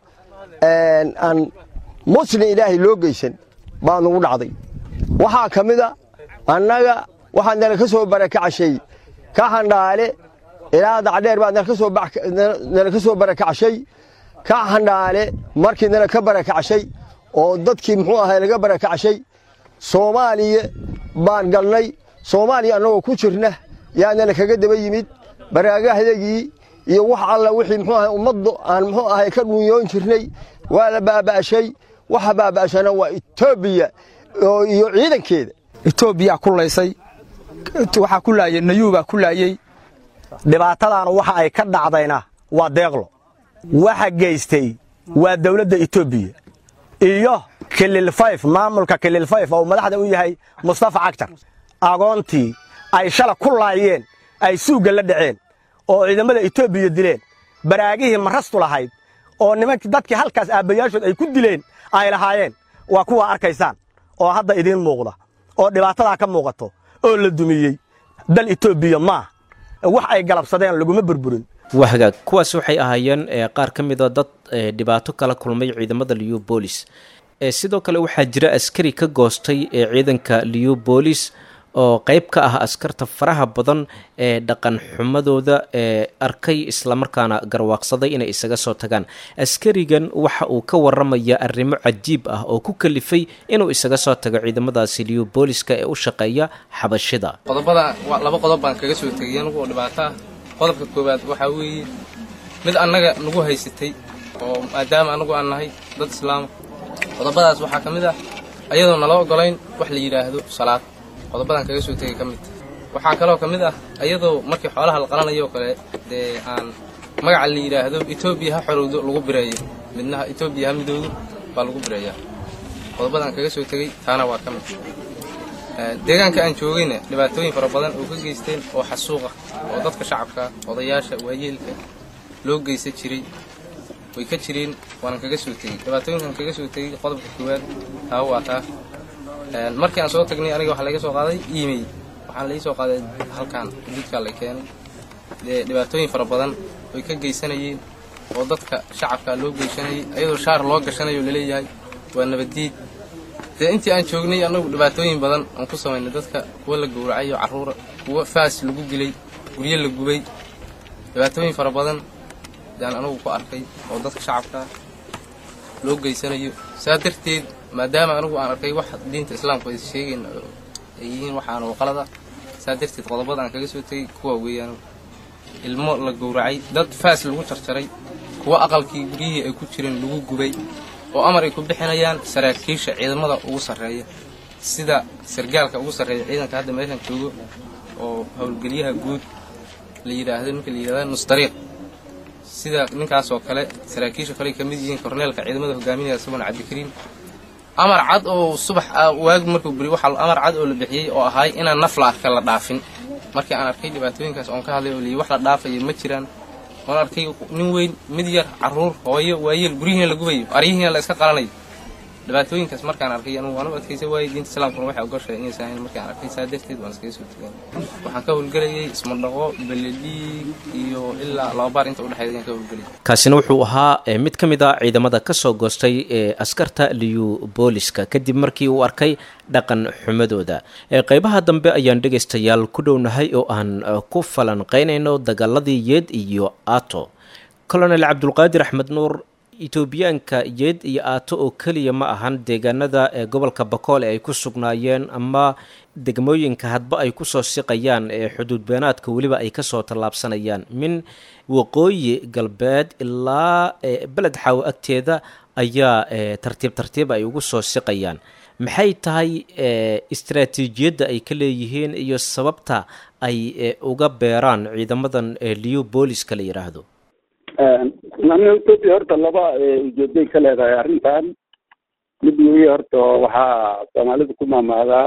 aan muslim ilaahay loo geysan baa nagu dhacday waxaa ka mid a annaga waxaa nala ka soo barakacashay ka handhaale ilaa dacdheer baa nala ka soo barakacashay ka handhaale markii nala ka barakacashay oo dadkii muxuu ahay laga barakacashay soomaaliya baan galnay soomaaliya annagoo ku jirna yaa nala kaga daba yimid baraagahdagii iyo wax alla wixii muxuu ahay ummaddu aan muxuu ahay ka dhunyoon jirnay waa la baaba'ashay waxa baaba'ashana waa etoobiya iyo ciidankeeda etoobiyaa ku laysay waxaa ku laayay nayuubaa ku laayey dhibaatadaana waxa ay ka dhacdayna waa deeqlo waxa geystay waa dawladda etoobiya iyo kilil fayf maamulka kilil fayf oo madaxda u yahay mustafa cagtar agoontii ay shala ku laayeen ay suugga la dhaceen oo ciidamada etoobiya dileen baraagihii marastu lahayd oo nimankii dadkii halkaas aabbayaashood ay ku dileen ay lahaayeen waa kuwa arkaysaan oo hadda idiin muuqda oo dhibaatadaa ka muuqato oo la dumiyey dal etoobiya maaha wax ay galabsadeen laguma burburin waa hagaag kuwaas waxay ahaayeen qaar ka mida dad dhibaato kala kulmay ciidamada liu bolis sidoo kale waxaa jira askari ka goostay ee ciidanka liu bolis oo qeyb ka ah askarta faraha badan ee dhaqan xumadooda ee arkay islamarkaana garwaaqsaday inay isaga soo tagaan askarigan waxa uu ka waramaya arrimo cajiib ah oo ku kalifay inuu isaga soo tago ciidamadaasi liu booliska ee u shaqeeya xabashida qodobada laba qodob baan kaga soo tegay anugu oo dhibaato ah qodobka koowaad waxaa weeye mid annaga nagu haysatay oo maadaama anagu aan nahay dad islaama qodobadaas waxaa ka mid ah ayadoo nala ogolayn wax la yidhaahdo salaad qodobadan kaga soo tegay ka mid waxaa kaloo ka mid ah iyadoo markii xoolaha la qalanayo oo kale dee aan magaca la yidhaahdo etoobiya ha xorowdo lagu bireeyo midnaha etoobiya ha midoodo baa lagu bireeyaa qodobadaan kaga soo tegey taana waa ka mid deegaanka aan joogayna dhibaatooyin fara badan oo ka geysteen oo xasuuqa oo dadka shacabka odayaasha waayeelka loo geysan jiray way ka jireen waanan kaga soo tegey dhibaatooyinkan kaga soo tegey qodobka koowaad taa waa taa markii aan soo tagnay aniga waxaa laga soo qaaday email waxaan lai soo qaaday halkan xuduudkaa la keenay dee dhibaatooyin fara badan way ka geysanayeen oo dadka shacabka loo geysanayay ayadoo shaar loo gashanayo laleeyahay waa nabaddiid dee intii aan joognay annagu dhibaatooyin badan aan ku samaynay dadka kuwa la gowracayo carruura kuwa faas lagu dilay guryo la gubay dhibaatooyin fara badan ayaan anugu ku arkay oo dadka shacabka loo geysanayo saa darteed maadaama anigu aan arkay wax diinta islaamku ay sheegayn ay yihiin waxaana qalada saa darteed qodobada aan kaga soo tegey kuwa weeyaan ilmo la gowracay dad faas lagu jarjaray kuwa aqalkii guryihii ay ku jireen lagu gubay oo amar ay ku bixinayaan saraakiisha ciidamada ugu sarreeya sida sargaalka ugu sarreeya ciidanka hadda meeshan joogo oo howlgelyaha guud la yidhaahdo ninka la yidhahda nusdariiq sida ninkaasoo kale saraakiisha kale ay ka mid yihiin korneelka ciidamada hogaaminaya isagoona cabdikariim amar cad oo subax waagi markuu beri waxaa amar cad oo la bixiyey oo ahaay inaan naf la arka la dhaafin markii aan arkay dhibaatooyinkaas oon ka hadlay oo liyi wax la dhaafayo ma jiraan oon arkay nin weyn mid yar carruur hooyo waayeel guryihiina la gubayo aryihiina la iska qalanayo dhibaatooyinkaas markaan arkay anugu waan u adkaysa waayey diinta islaamkuna waxay ogoshahay inaysan ahayn markaan arkay saa darteed waan iskaga soo tegay waxaan ka howlgelayay ismadhaqo beledhiig iyo ilaa laba baar inta udhexeeda ayaan ka howlgelayay kaasina wuxuu ahaa mid ka mid a ciidamada ka soo goostay ee askarta liyu booliska kadib markii uu arkay dhaqan xumadooda qeybaha dambe ayaan dhegaystayaal ku dhownahay oo aan ku falanqeynayno dagaaladii yeed iyo ato colonel cabdulqaadir axmed nuur etoobiyaanka yeed iyo aato oo keliya ma ahan deegaanada ee gobolka bakoole ay ku sugnaayeen ama degmooyinka hadba ay kusoo siqayaan ee xuduud beenaadka weliba ay kasoo tallaabsanayaan min waqooyi galbeed ilaa beled xaawo agteeda ayaa tartiib tartiib ay ugu soo siqayaan maxay tahay istaraatiijiyadda ay ka leeyihiin iyo sababta ay uga beeraan ciidamadan liyu booliska la yidhaahdo etoobiya horta laba ujeeday ka leedahay arrintan mid weeye horta waxaa soomaalida ku maamaadaa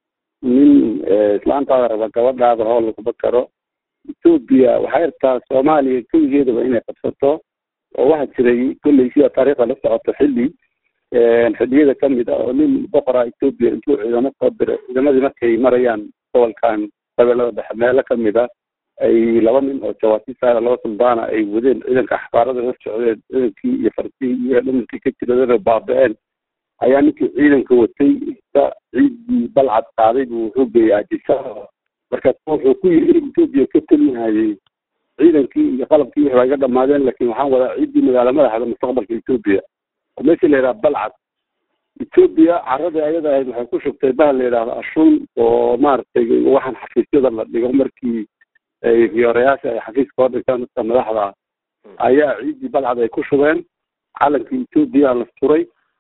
nin islaantaada raba gabadhaada hoo laguma karo etoobiya waxay rabtaa soomaaliya keligeedaba inay qabsato oo waxaa jiray kolley sida taariikhda la socoto xilli xilliyada kamid ah oo nin boqora etoobiya intuu ciidamo soo diray ciidamadii markay marayaan gobolkan qabeelada dhexe meelo kamid ah ay laba nin oo jawaasiisaara laba suldaana ay wadeen ciidanka axbaarada hor socdeen ciidankii iyo fartihii iyo dhamankii ka jiradana baaba-een ayaa ninkii ciidanka watay ciiddii balcad qaaday buu wuxuu geeyey ajisa markaas wuxuu ku yiri in etoobiya ka telinhayay ciidankii iyo qalabkii wixii waa iga dhamaadeen laakiin waxaan wadaa ciiddii magaala madaxda mustaqbalka etoobiya oo meesha la yidhaha balcad etoobiya caradii ayada ahayd waxay ku shugtay bahal la yidhahdo ashuun oo maaragtay waxaan xafiisyada la dhigo markii ay riyoorayaasha ay xafiiska hor dhigtaan dadka madaxda ayaa ciiddii balcad ay ku shubeen calankii etoobiya la suray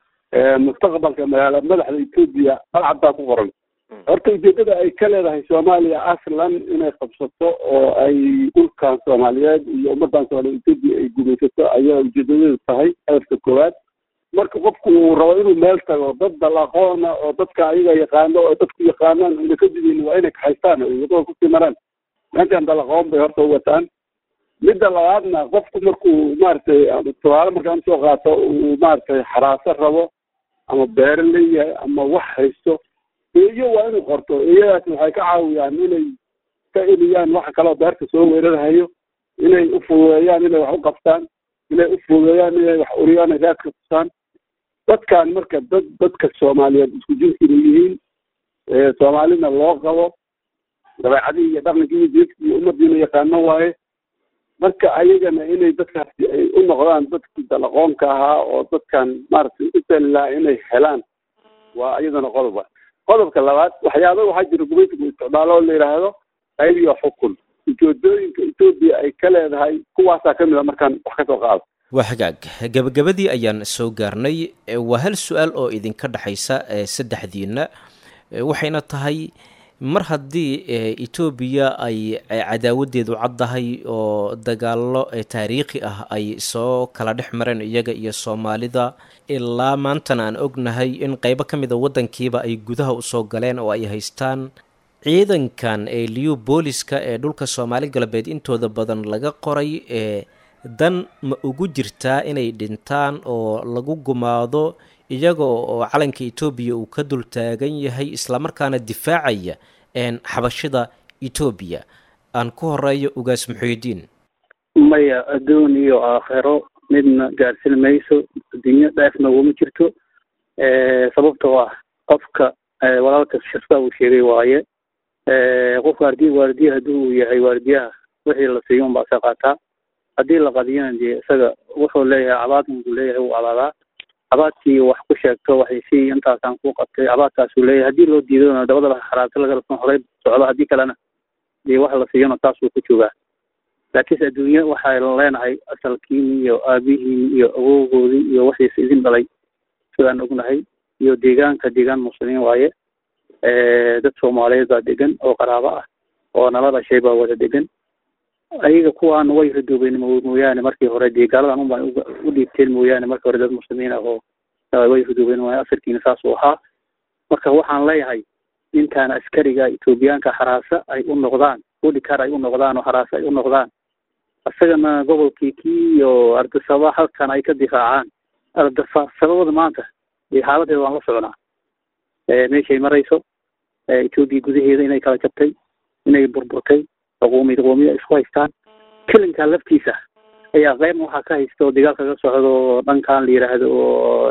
mustaqbalka magaala madaxda etoobiya balcad baa ku qoran horta ujeedada ay ka leedahay soomaaliya aslan inay qabsato oo ay dhulkan soomaaliyeed iyo ummadan soomaaliyeed etoobiya ay gumaysato ayaa ujeedadeedu tahay hadafka koowaad marka qofku uu rabo inuu meel tago dad dalaqoona oo dadka ayaga yaqaano oo dadku yaqaanaan una ka didayn waa inay kaxaystaan oo wadada kusii maraan meeshan dalaqoon bay horta u wataan midda labaadna qofku markuu maaragtay tusaale markaan usoo qaato uu maaragtay xaraaso rabo ama beero leeyahay ama wax haysto eeyo waa inuu qorto eeyadaas waxay ka caawiyaan inay ka eliyaan waxa kaleo beerta soo weerarhayo inay u fududeeyaan inay wax u qabtaan inay u fududeeyaan inay wax uriyaan ay raadka tusaan dadkan marka dad dadka soomaaliyeed isku jinsina yihiin soomaalina loo qabo dabeecadihii iyo dhaqankii iyo jeedkii iyo ummadiina yaqaano waaye marka ayagana inay dadkaasi ay u noqdaan dadkii dalaqoonka ahaa oo dadkan maaragtay u talilaha inay helaan waa iyadana qodoba qodobka labaad waxyaaba waxaa jira gumaysigu isticmaalo oo la yidhaahdo qayb iyo xukun ujeedooyinka etoobiya ay ka leedahay kuwaasaa kamid a markaan wax kasoo qaado waa hagaag gabagabadii ayaan soo gaarnay waa hal su-aal oo idinka dhexaysa saddexdiina waxayna tahay mar haddii etoobiya ay cadaawadeedu caddahay oo dagaallo taariikhi ah ay soo kala dhex mareen iyaga iyo soomaalida ilaa maantana aan ognahay in qeybo ka mid a waddankiiba ay gudaha usoo galeen oo ay haystaan ciidankan ee liyu booliska ee dhulka soomaali galbeed intooda badan laga qoray ee dan ma ugu jirtaa inay dhintaan oo lagu gumaado iyaga oo calanka etoobiya uu ka dul taagan yahay islamarkaana difaacaya xabashida etoobiya aan ku horeeyo ugaas muxuudiin maya adduun iyo aakhiro midna gaarsin mayso adduunyo dheefna uguma jirto sababtoo ah qofka walaalka shasta uu sheegay waaye qofka ardii waardiya haddii uu yahay waardiyaha wixii la siiyo unbaa isa qaataa haddii la qadiyana dee isaga wuxuu leeyahay cabaad unbuu leeyahay wuu cabaadaa cabaadkii wax ku sheegto waxay sii intaasaan ku qabtay cabaadkaasuu leeyahay haddii loo diidona dabada xaraabta laga horey socdo haddii kalena dee wax la siiyona taasuu ku joogaa laakiinse adduunye waxaan leenahay asalkiin iyo aabihiin iyo awowgoodii iyo waxiis idin dhalay sidaan ognahay iyo deegaanka deegaan muslimiin waaye dad soomaaliyeed baa degan oo qaraabo ah oo nala dhashay baa wada degan ayaga kuwaan way radoobeen mooyaane markii hore dee gaaladan unbaan u dhiibteen mooyaane markii hore dad muslimiin ah oo way radoobeen waaye asalkiina saasuu ahaa marka waxaan leeyahay ninkaan askariga etoobiyaanka xaraasa ay u noqdaan udhikar ay u noqdaan oo xaraase ay u noqdaan isagana gobolkii kii iyo ardasaba halkan ay ka difaacaan ardasababada maanta dee xaaladeeda waan la soconaa meeshay marayso etoobiya gudaheeda inay kala jabtay inay burburtay qoomiyd qoomiya isku haystaan kelinka laftiisa ayaa qeyb waxaa ka haysta oo dagaal kaga socdo oo dhankan la yidhaahdo oo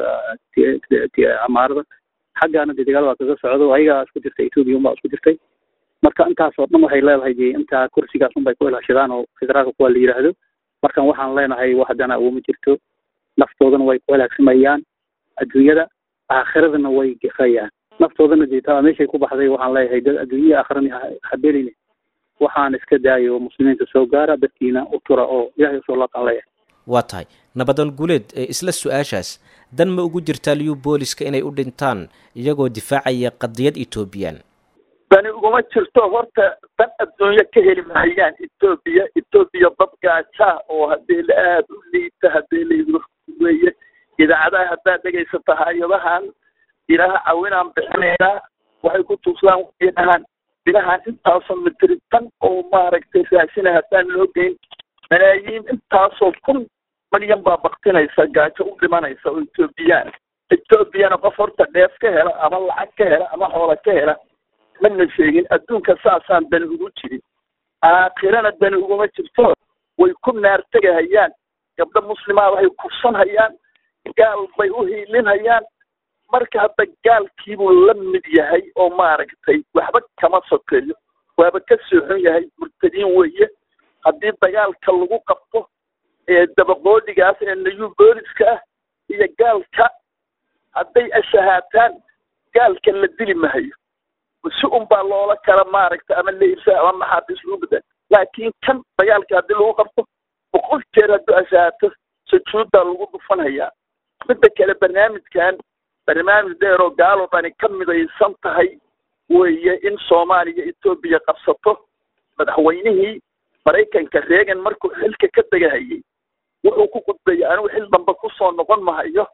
amaarada xaggaana dee dagaal baa kaga socdo ayagaa isku jirtay etoobiya unbaa isku jirtay marka intaasoo dhan waxay leedahay dee intaa kursigaas unbay ku ilaashadaan oo federaalka kuwa la yidhaahdo markan waxaan leenahay wax haddana uguma jirto naftoodana way ku halaagsamayaan adduunyada aakhiradana way gefayaan naftoodana dee taa meeshay ku baxday waxaan leeyahay dad adduunyada aakhirana habeline waxaan iska daayo muslimiinta soo gaara dadkiina u tura oo ilahay usoo laabtaan leeyahay waa tahay nabadan guuleed isla su-aashaas dan ma ugu jirtaa liyu booliska inay u dhintaan iyagoo difaacaya qadiyad etoobiyaan dani uguma jirto horta dan adduunyo ka heli mahayaan etoobiya etoobiya dad gaajaa oo haddii la aada u liita haddii laydu weeye idaacadaha haddaad dhegaysata hay-adahan ilaha cawinaan bixinaynaa waxay ku tuusaan waxay dhahaan bilahaan intaasoo mitri tan oo maaragtay raashina haddaan loo geyn malaayiin intaasoo kun malyan baa baktinaysa gaajo u dhimanaysa oo etoobiyaan etoobiyana qof horta dheef ka hela ama lacag ka hela ama xoola ka hela mana sheegin adduunka saasaan dani ugu jirin aakhirana dani uguma jirto way ku naartegahayaan gabdho muslimaa waxay kursanhayaan gaal bay u hiilinhayaan marka hadda gaalkiibuu la mid yahay oo maaragtay waxba kama sokeeyo waaba ka sooxon yahay murtadiin weeye haddii dagaalka lagu qabto ee dabaqoodhigaas ee nayu booliska ah iyo gaalka hadday ashahaataan gaalka la dili mahayo si un baa loola kala maaragta ama leibsa ama maxaabiis lagu bedaa laakiin kan dagaalka haddii lagu qabto boqol jeer hadduu ashahaato sujuuddaa lagu dhufanhayaa midda kale barnaamijkan barnaamij dheer oo gaaloo dhani ka midaysan tahay weeye in soomaaliya etoobiya qabsato madaxweynihii maraykanka reegan markuu xilka ka degahayay wuxuu ku qudbeeyey anigu xil damba kusoo noqon mahayo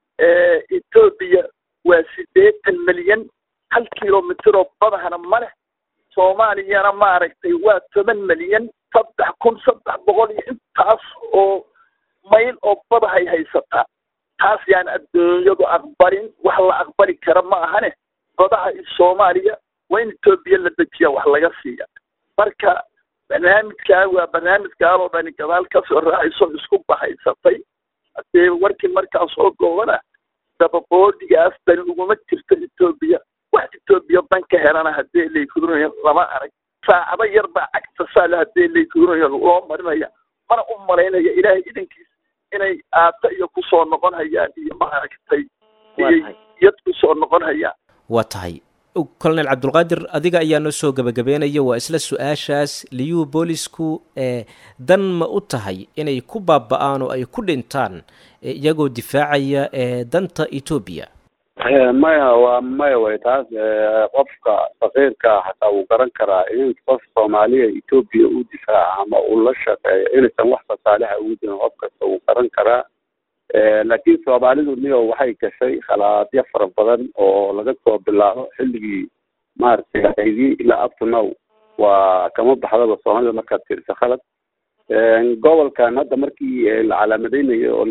etoobiya waa siddeetan milyan hal kilomitr oo badahana ma leh soomaaliyana maaragtay waa toban milyan saddex kun saddex boqol iyo intaas oo mayl oo badahay haysataa taas yaan adduunyadu aqbalin wax la aqbali kara ma ahane badaha soomaaliya waa in etoobiya la dejiya wax laga siiya marka barnaamijkaa waa barnaamij gaaloo dhani gadaal kasoo raacayso isku bahaysatay hadee warkii markaa soo goobana dababoodhigaas dani uguma jirto etoobiya wax etoobiya dan ka helana haddii laykuduranayo lama arag saacado yar baa cagta saale haddii laykuduranayo loo marinaya mana u malaynaya ilaahay idankiis inay aata iyo kusoo noqon hayaan iyo maaragtay iyo yad kusoo noqon hayaan waa tahay colonel cabdulqaadir adiga ayaa noo soo gebagabeynaya waa isla su-aashaas liyuu boolisku ee dan ma u tahay inay ku baaba-aan oo ay ku dhintaan iyagoo difaacaya ee danta etoobiya maya waa maya way taas qofka faqiirka xataa wuu garan karaa in qof soomaaliya etoobiya u difaaca ama uu la shaqeeyo inaysan wax fasaalixa ugu jirin qof kasta wuu garan karaa laakiin soomaalidu niyo waxay gashay khalaadyo fara badan oo laga soo bilaabo xilligii maaragtay aydii ilaa up to now waa kama baxdaba soomaalida markaad fiiriso khalad gobolkan hadda markii la calaamadeynayo oo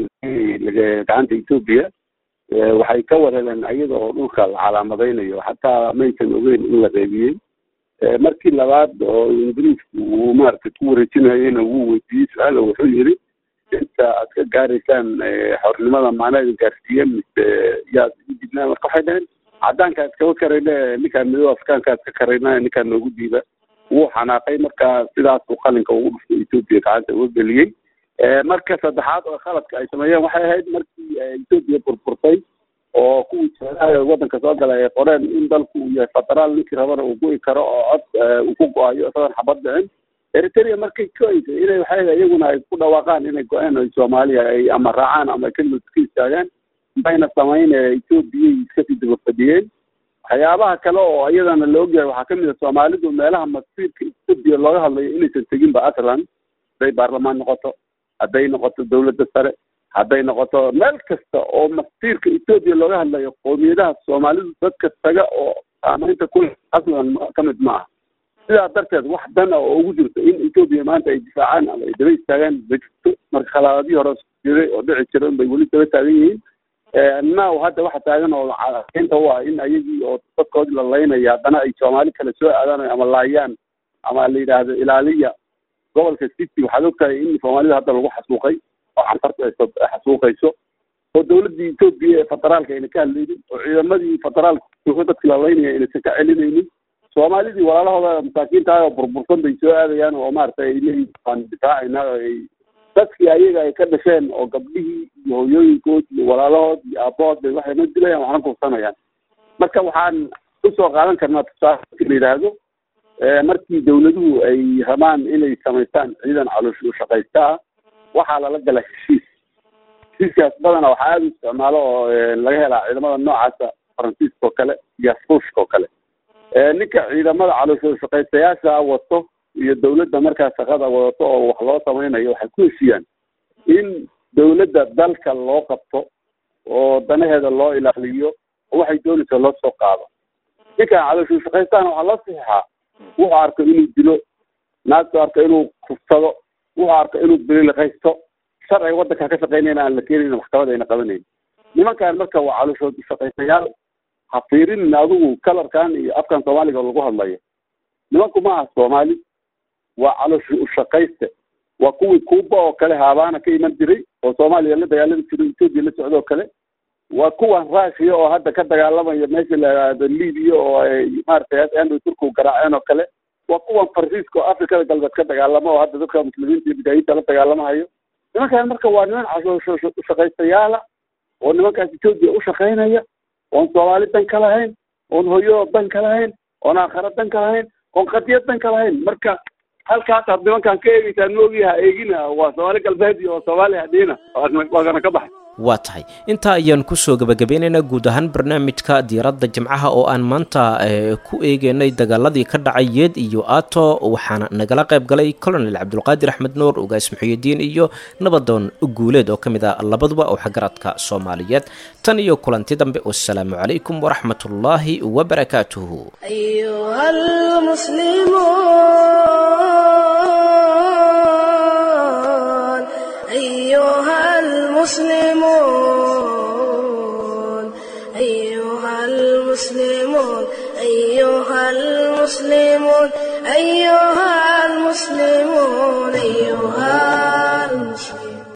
gacanta etoobiya waxay ka wareereen iyada oo dhulka la calaamadeynayo xataa maysan ogeyn in la reebiyey markii labaad oo ingiriisku uu maaragtay ku wareejinayena wuu weydiiyey su-aal oo wuxuu yiri inta aad ka gaaraysaan xornimada macnaheeda gaarsiiyeen mise yaad igu dibnaan marka waxay dhaheen caddaanka iskaba karayne ninkaan midow afrikaanka iska karayna ninkaan noogu diiba wuu xanaaqay marka sidaasuu qalinka ugu dhuftay etoobiya gacanta uga geliyey marka saddexaad oo khaladka ay sameeyeen waxay ahayd markii etoobiya burburtay oo kuwii joogaha waddanka soo galay ay qoreen in dalku uu yahay federaal ninkii rabana uu go'i karo oo cod uu ku go-ayo isagoon xabad dhicin eritrea markay go-aysay inay waxay iyaguna ay ku dhawaaqaan inay go-een oo soomaaliya ay ama raacaan ama keligood iska istaagaan mayna samayn etoobiyay iskasii daba fadhiyeen waxyaabaha kale oo iyadana la ogyahay waxaa kamid a soomaalidu meelaha masiirka etoobiya looga hadlayo inaysan teginba aslan hadday baarlamaan noqoto hadday noqoto dawladda sare hadday noqoto meel kasta oo masiirka etoobiya looga hadlayo qowmiyadaha soomaalidu dadka taga oo saamaynta ku aslan kamid ma aha sidaa darteed wax dana oo ugu jirto in etoobiya maanta ay difaacaan ama ay daba istaagaan ma jirto marka khalaadadii hore jiray oo dhici jira bay weli daba taagan yihiin now hadda waxa taagan oo inta u ah in ayagii oo dadkoodii la laynaya haddana ay soomaali kale soo aadaan ama laayaan ama la yidhaahdo ilaaliya gobolka city waxaad ogtahay in soomaalida hadda lagu xasuuqay oo cantarta ay xasuuqayso oo dawladdii etoobiya ee federaalka ayna ka hadlaynin oo ciidamadii federaalka jooga dadkii la laynaya aynaysan ka celinaynin soomaalidii walaalahooda masaakiinta ah oo burbursan bay soo aadayaan oo maaragtay ay leeyihin waan difaacayna oo ay dadkii ayaga ay ka dhasheen oo gabdhihii iyo hooyooyinkood iyo walaalahood iyo aabahood bay waxay noo dilayaan waxna kufsanayaan marka waxaan usoo qaadan karnaa tusaale la yidhaahdo markii dawladuhu ay rabaan inay samaystaan ciidan caloosh u shaqaysta ah waxaa lala gala heshiis heshiiskaas badana waxaa aada u isticmaalo oo laga helaa ciidamada noocaasa faransiiska oo kale iyo ruushka oo kale ninka ciidamada caloosh shaqaystayaasha wato iyo dawladda markaa shaqada wadato oo wax loo samaynayo waxay ku heshiiyaan in dawladda dalka loo qabto oo danaheeda loo ilaaliyo oo waxay doonaysa loo soo qaado ninkan calooshuu shaqaystaan waxaa loo saxiixaa wuxuu arko inuu dilo naagtu arko inuu kufsado wuxuu arko inuu biliqaysto sharciga waddanka ka shaqaynayna aan la keenayn maxkamad ayna qabanayn nimankan marka waa calooshood shaqaystayaal ha fiirinin adigu kalarkan iyo afkan soomaaliga lagu hadlayo nimanku ma aha soomaali waa calooshi ushaqayste waa kuwii kuuba oo kale haabaana ka iman jiray oo soomaaliya la dagaalami jiray etoobiya la socdo oo kale waa kuwan rushia oo hadda ka dagaalamaya meesha la yidhaahdo libiya oo ay maaragtay andrew turku garaaceen oo kale waa kuwan farsiiska oo afrikada galbeed ka dagaalama oo hadda dadka muslimiinta iyo bidaayiinta la dagaalamahayo nimankan marka waa niman ushaqaystayaala oo nimankaas etoobiya ushaqaynaya oon soomaali dan ka lahayn oon hooyadoo dan ka lahayn oon aakhara dan ka lahayn oon qadiyad dan ka lahayn marka halkaas aad nimankan ka eegeysaan moogiha eegina waa soomaali galbeed iyo soomaali hadhiina waagana ka baxay waa tahay intaa ayaan kusoo gabagabeynaynaa guud ahaan barnaamijka diiradda jimcaha oo aan maanta ku eegeynay dagaaladii ka dhacay yeed iyo ato waxaana nagala qayb galay colonel cabdulqaadir axmed nuur ugaas muxiyidiin iyo nabadoon guuleed oo ka mid ah labaduba oo xagaradka soomaaliyeed tan iyo kulanti dambe wasalaamu calaykum waraxmat ullaahi wabarakaatuhu أيها المسلمون أيها المسلمون أيها المسلمون أيها